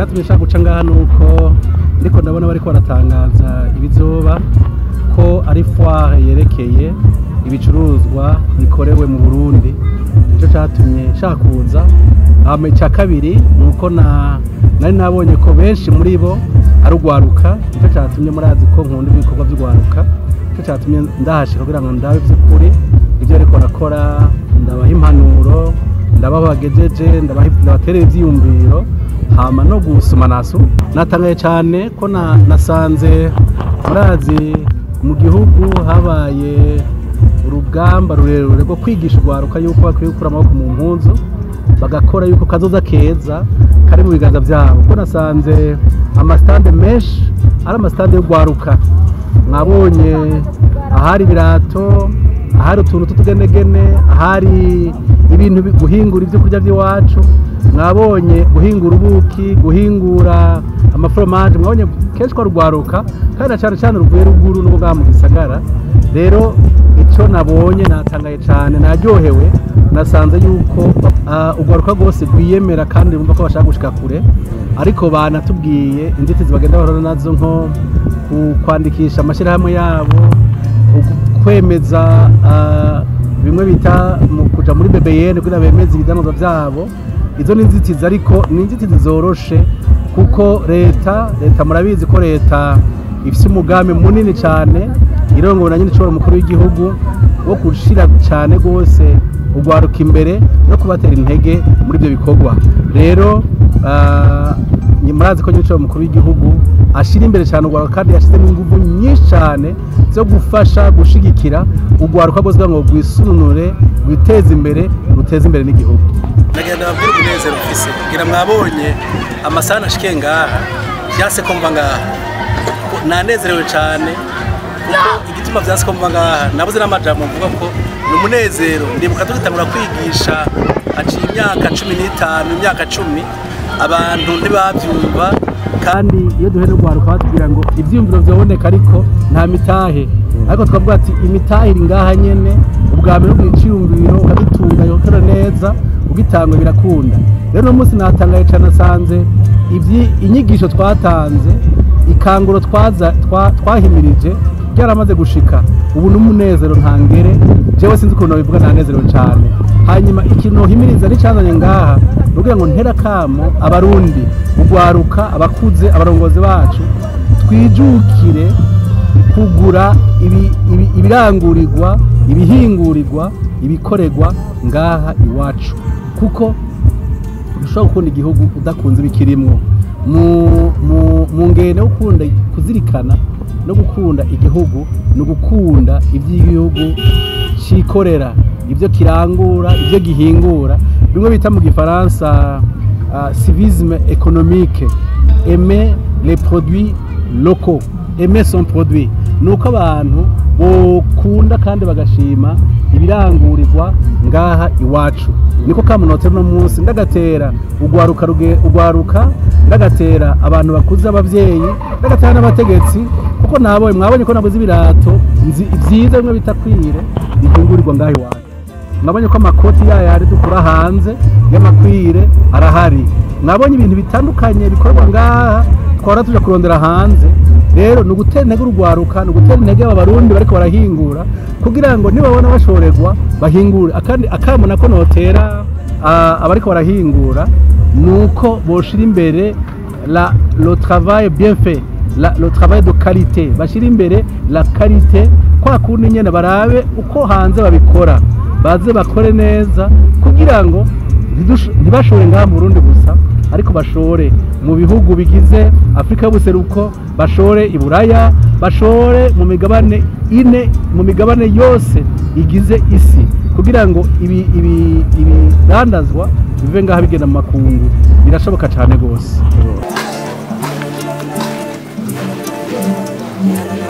cyatumye nshaka guca ngaha ni uko ndiko ndabona bariko baratangaza ibizoba ko ari foire yerekeye ibicuruzwa bikorewe mu burundi nicyo cyatumye nshaka kuza hama icya kabiri ni uko na nari nabonye ko benshi muri bo ari urwaruka nicyo cyatumye murazi ko nkunda ibikorwa by'urwaruka nicyo cyatumye ndahashika kugira ngo ndabe by'ukuri ibyo ariko barakora ndabaha impanuro ndabaho bagejeje ndabaterera ibyiyumviro hama no gusoma nasu natangaye cyane ko na- nasanze murazi mu gihugu habaye urugamba rurerure rwo kwigisha urwaruka yuko bakwiye gukura amaboko mu mpunzu bagakora yuko kazoza keza kari mu biganza byabo kuko nasanze amasitande menshi ari amasitande y'urwaruka mwabonye ahari ibirato ahari utuntu tw'utugenegene ahari ibintu bi- guhingura ibyo kurya by'iwacu mwabonye guhingura ubuki guhingura amaforomaje mwabonye kenshi ko rugwaruka kandi na cyane cyane ruvuye ruguru n'ubwo bwa mu gisagara rero icyo nabonye natangaye cyane naryohewe nasanze yuko ah, urwaruka rwose rwiyemera kandi bumva ko bashaka gushika kure ariko banatubwiye inzitizi bagenda bahura nazo nko ku- kwandikisha amashyirahamwe yabo ku- kwemeza ah, bimwe bita mu kuja muri BBN kugira bemeze ibidanozwa byabo izo ni inzitizi ariko ni inzitizi zoroshe kuko leta leta murabizi ko leta ifite umugambi munini cyane irongowe na nyine ishobora umukuru w'igihugu wo gushira cyane rwose urwaruka imbere no kubatera intege muri ibyo bikorwa rero ah, ni- murazi ko nyine ishobora umukuru w'igihugu ashyira imbere cyane urwaruka kandi yashyizemo ingufu nyinshi cyane zo gufasha gushigikira urwaruka rwose kugira ngo rwisununure rwiteze imbere ruteze imbere n'igihugu nagenda babwira umunezero mfise kugira mwabonye amasaha nashikiye ngaha vyase ko mva ngaha Ko nanezerewe cane kuko igituma vyase ko mva ngaha nabuze n'amajambo mvuga ko ni umunezero ndibuka tugitangura kwigisha haciye imyaka cumi n'itanu imyaka cumi abantu ntibavyumva kandi iyo duhe n'urwaruka batubwira ngo ibyiyumviro byaboneka ariko nta mitahe ariko twavuga ati imitahe iri ngaha nyene ubwa mbere ugira iciyumviro ukagitunganya ugakora neza ugitanga birakunda rero uno munsi natangaye cyane asanze ibyi- inyigisho twatanze ikanguro twaza- twa- twahimirije ryaramaze gushika ubu n'umunezero ntangere jewe sinzi ukuntu bivuga nanezerewe cyane hanyuma ikintu nohimiriza n'icyazanye ngaha ni ukugira ngo ntera kamo abarundi urwaruka abakuze abarongozi bacu twijukire kugura ibi- ibi- ibirangurirwa ibihingurirwa ibikorerwa ngaha iwacu kuko ushobora gukunda igihugu udakunze ibikirimwo mu mu- mu ngendo yo gukunda kuzirikana no gukunda igihugu ni ugukunda iby'igihugu cyikorera ibyo kirangura ibyo gihingura bimwe bita mu gifaransa uh, civisme économique aimer les produits locaux aimer son produit ni uko abantu bokunda kandi bagashima ibirangurirwa ngaha iwacu niko kamunotse no munsi ndagatera ugwaruka ruge- ugwaruka ndagatera abantu bakuze abavyeyi ndagatera n'abategetsi kuko nabonye mwabonye ko nabuze ibirato nzi- vyiza bimwe bita kwire bihingurirwa ngaha iwacu mwabonye ko amakoti yayo ari dukura hanze y'amakwire arahari mwabonye ibintu bitandukanye bikorwa ngaha twara tuja kurondera hanze rero ni ugutera intege urwaruka ni ugutera intege aba barundi bariko barahingura kugira ngo nibabona bashorerwa bahingure akandi akamo nako notera ah, abariko barahingura ni uko boshira imbere la le travail bien fait la, le travail de qualité bashira imbere la qualité kwa kundi nyene barabe uko hanze babikora baze bakore neza kugira ngo ntidusho- ntibashore ngaha mu Burundi gusa ariko bashore mu bihugu bigize Afrika y'ubuseruko bashore i Buraya bashore mu migabane ine mu migabane yose igize isi kugira ngo ibi ibi ibidandazwa bive ngaha bigenda mu makungu birashoboka cyane rwose